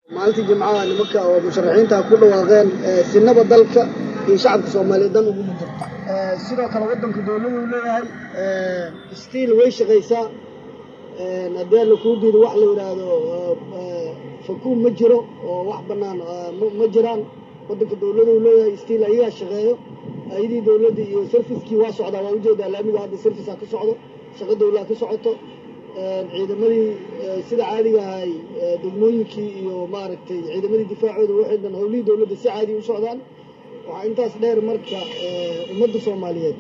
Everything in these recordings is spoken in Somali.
maalintii jimcaha nimanka oo musharaxiinta ku dhawaaqeen sinaba dalka iyo shacabka soomaaliyeed dan ugu mujirta sidoo kale waddanku dowladu leeyahay stiil way shaqaysaa haddii alla kuu diido wax la yidhaahdo fakuun ma jiro oo wax bannaan ma jiraan waddanka dowladu leeyahay stiil ayagaa shaqeeyo ayadii dowladda iyo sarfiskii waa socdaa waa ujeedaa laamiga hadda sarfisa ka socdo shaqo dowlaa ka socoto ciidamadii sida caadiga ahay degmooyinkii iyo maaragtay ciidamadii difaacooda waxay dhan howlihii dowladda si caadi u socdaan waxaa intaas dheer marka ummadda soomaaliyeed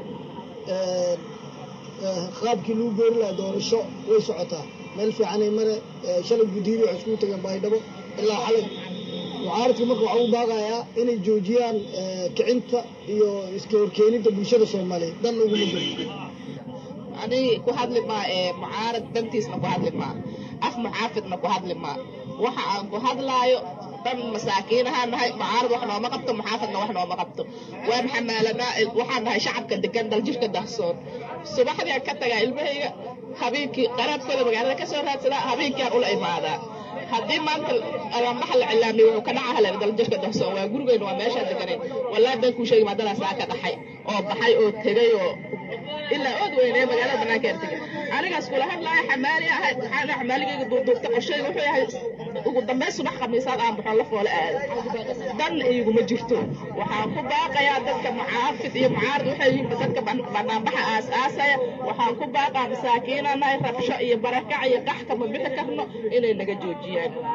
qaabkii lagu geeri lahaa doorasho way socotaa meel fiicanay mare shalay guddiyadii waxay iskugu tageen baydhabo ilaa xalay mucaaradka marka waxaa u baaqayaa inay joojiyaan kicinta iyo iska horkeeninta bulshada soomaaliyeed dan uguma jirto aniga ku hadli maa ee mucaarad dantiisna ku hadli maa af muxaafidna ku hadli maa waxa aan ku hadlaayo dan masaakiinahaan nahay mucaarad wax nooma qabto muxaafidna wax nooma qabto waan xamaalanaa waxaan nahay shacabka degan daljirka dahsoon subaxdiaan ka tagaa ilmahayga habeenkii qaraabkooda magaalada ka soo raadsadaa habeenkiaan ula imaadaa haddii maanta alambaxa la cilaamiyo wuxuu ka dhaca haleer daljirka dahsoon waa gurigeyna waa meeshaa deganayn wallaahi baan kuu sheegi maadadaa saa ka dhaxay oo baxay oo tegay oo ilaa ood weynee magaalada banaankeeda tegay anigaas kula hadlaaya xamaali ahay waxaan xamaaligayga duurduurta qorshayga wuxuu yahay ugu dambeyn subax khamiisaad aan baxoon la foole aado dan iguma jirto waxaan ku baaqayaa dadka mucaafid iyo mucaarad waxay yihiin dadka banaanbaxa aas-aasaya waxaan ku baaqaa masaakiinanahay rabsho iyo barakac iyo qax kama bixi karno inay naga joojiyaan